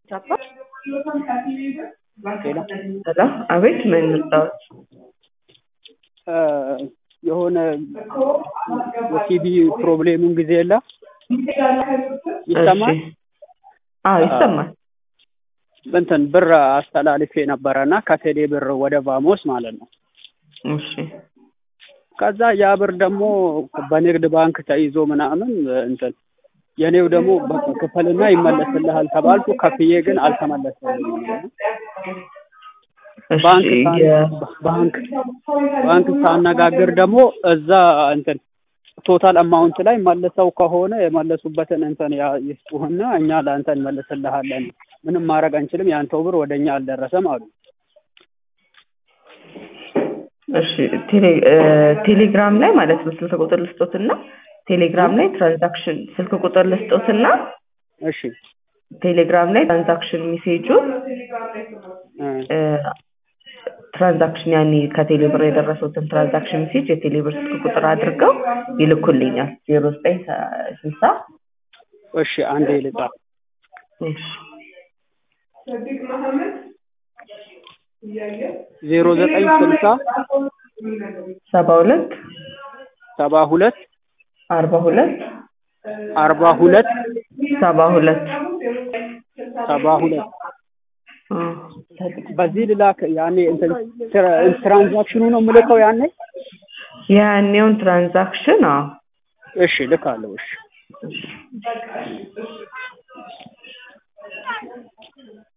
ሄሎ አቤት ምን ልርዳዎት? የሆነ የቲቪ ፕሮብሌሙን ጊዜ የለ ይሰማል? እሺ። አዎ ይሰማል። እንትን ብር አስተላልፌ ነበረ እና ከቴሌ ብር ወደ ቫሞስ ማለት ነው። እሺ ከዛ ያ ብር ደግሞ በንግድ ባንክ ተይዞ ምናምን እንትን የኔው ደግሞ በቃ ክፈልና ይመለስልሃል ተባልኩ። ከፍዬ ግን አልተመለሰልኝም። እሺ ባንክ ሳ- የ- ባንክ ባንክ ሳነጋግር ደግሞ እዛ እንትን ቶታል አማውንት ላይ መልሰው ከሆነ የመለሱበትን እንትን ያ- ይስጡህና እኛ ለአንተ እንመልስልሃለን። ምንም ማድረግ አንችልም፣ የአንተው ብር ወደ እኛ አልደረሰም አሉ። እሺ ቴሌ እ ቴሌግራም ላይ ማለት ነው ስልክ ቁጥር ልስጦትና ቴሌግራም ላይ ትራንዛክሽን ስልክ ቁጥር ልስጦትና እሺ ቴሌግራም ላይ ትራንዛክሽን ሜሴጁ እ እ ትራንዛክሽን ያኔ ከቴሌ ብር የደረሱትን ትራንዛክሽን ሜሴጅ የቴሌ ብር ስልክ ቁጥር አድርገው ይልኩልኛል ዜሮ ዘጠኝ ስልሳ እሺ አንዴ ልጻፍ። እሺ ዜሮ ዘጠኝ ስልሳ ሰባ ሁለት ሰባ ሁለት አርባ ሁለት አርባ ሁለት ሰባ ሁለት ሰባ ሁለት እ በዚህ ልላክ ያኔ እንትን ትራ- ትራንዛክሽኑ ነው የምልከው ያኔ። ያኔውን ትራንዛክሽን አዎ እሺ ልካለሁ። እሺ